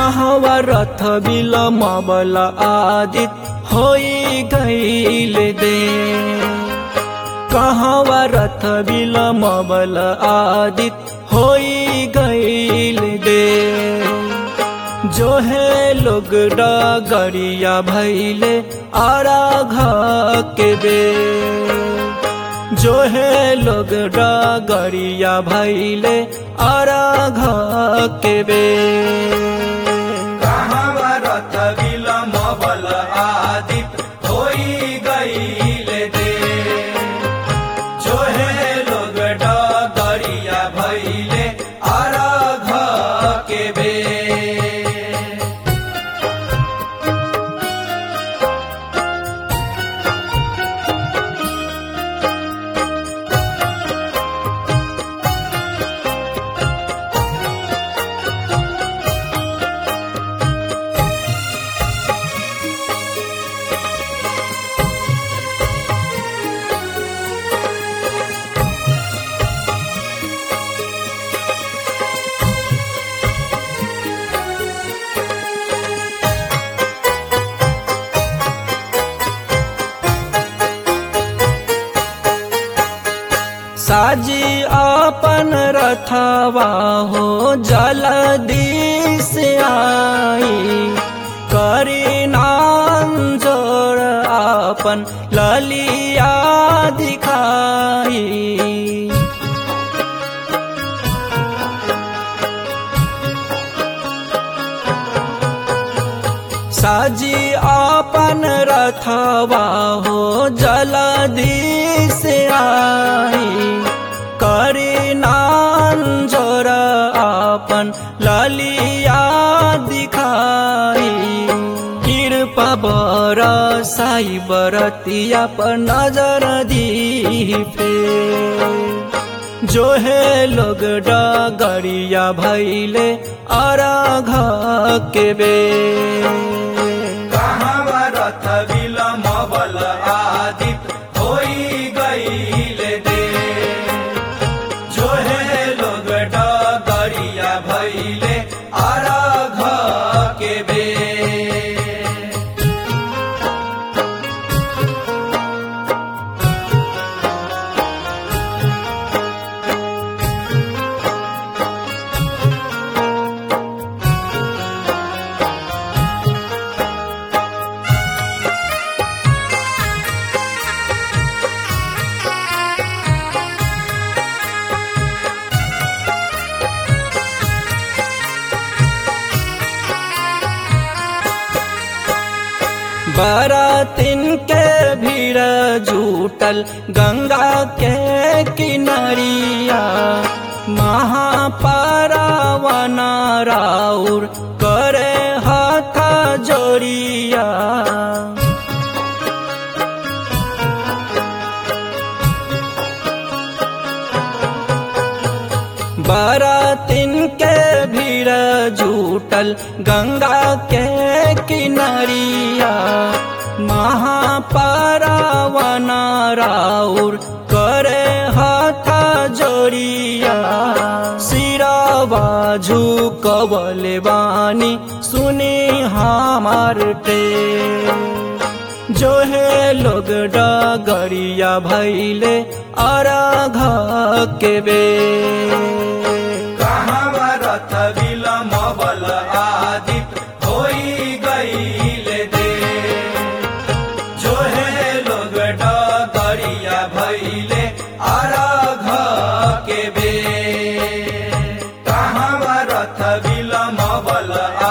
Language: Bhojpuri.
कहवा रथ बिलमबल आदित होई गईल दे कहवा रथ बिलमबल आदित होई गईल दे जो है लोग डगरिया भैले आराघ के बे जो है लोग डगरिया भैले आराघ के बे कहवा रथ बिलमबल आदित होई गईल दे जो है लोग डगरिया भैले आराघ के बे साजी अपन रथवा हो जलदी से आई करी नाम जोर अपन ललिया दिखाई साजी अपन रथवा हो जलदी से आई करी नान जोर अपन ललिया दिखाई कृपा बर साई बरतिया पर नजर दी जो है लोग डगरिया भैले अरघ के बे कहवा रथ बिलमबल आदित होई गईल दे जो है लोग डगरिया भैले अरघ के बे बरातिन के भीड़ जुटल गंगा के किनरिया महापारावन राउर करे हाथ जोड़िया बरातिन के भीड़ जुटल गंगा के किनरिया महापारावन राउर करे हाथ जोड़िया सिरावा झुकवले बानी सुनी हमार टे जो है लोग डगरिया भैले अरघ के बे कहवा रथ बिलमबल आदित होई गईल दे जो है लोग डगरिया भैले अरघ के बे कहवा रथ बिलमबल